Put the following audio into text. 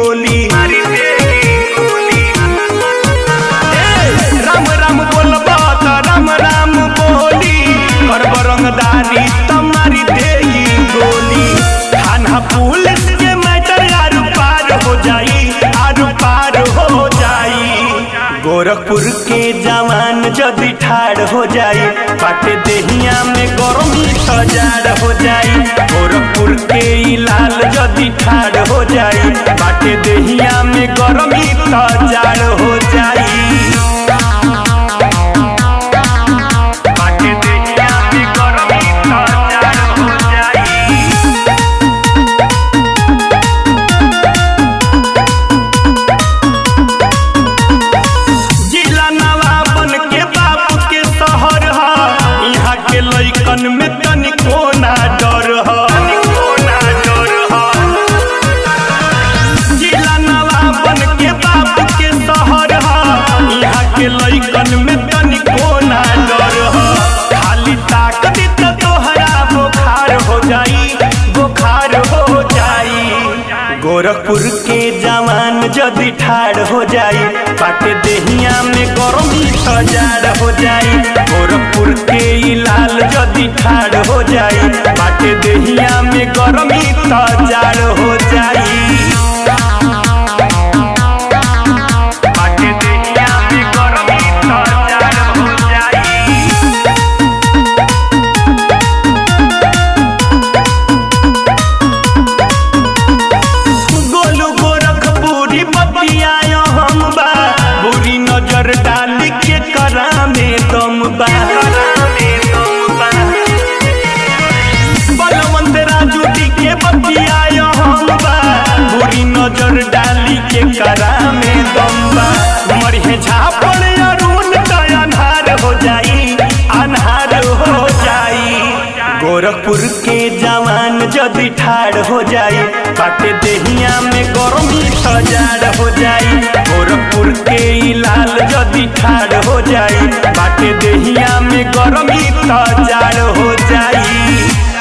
गोली ए, राम राम बोलबा त राम राम बोली करब रंगदारी तमारी देही गोली थाना पुलिस के मैटर आर पार हो जाई आर पार हो जाई गोरखपुर के जवान जदि ठाड़ हो जाई बाटे देहिया में गरमी सजाड़ हो जाई गोरखपुर के ई लाल जदि ठाड़ हो जाई बाटे देहिया में गरमी सजाड़ हो जाई बाटे देहिया में गरमी सजाड़ हो जाई जिला नवाबन के बाप के शहर ह यहाँ के लइकन में तनिको ना डर ह जिला नवाबन के बाप के शहर ह यहाँ के लइकन में तनिको ना डर ह खाली ताक दी त तोहरा बुखार हो जाई बुखार हो जाई गोरखपुर के जवान जदि ठाड़ हो जाई बाटे देहिया में गरमी सजाड़ हो जाई गोरखपुर के ई लाल जदि ठाड़ हो जाई बाटे देहिया में गरमी सजाड़ हो जाई बाटे देहिया में गरमी सजाड़ हो जाई गोलू गोरखपुरी बतियायो हम बा बुरी नजर डाल के करा में दम बा बलवंत राजू डी के बतियायो हम बा बुरी नजर डाल के करा में दम बा मरिहे झापड़ अरुण तो अन्हार हो जाई अन्हार हो जाई गोरखपुर के जवान जदि ठाड़ हो जाई बाटे देहिया में गरमी सजाड़ हो जाई गोरखपुर के ई लाल जदि ठाड़ हो जाई बाटे देहिया में गरमी सजाड़ हो जाई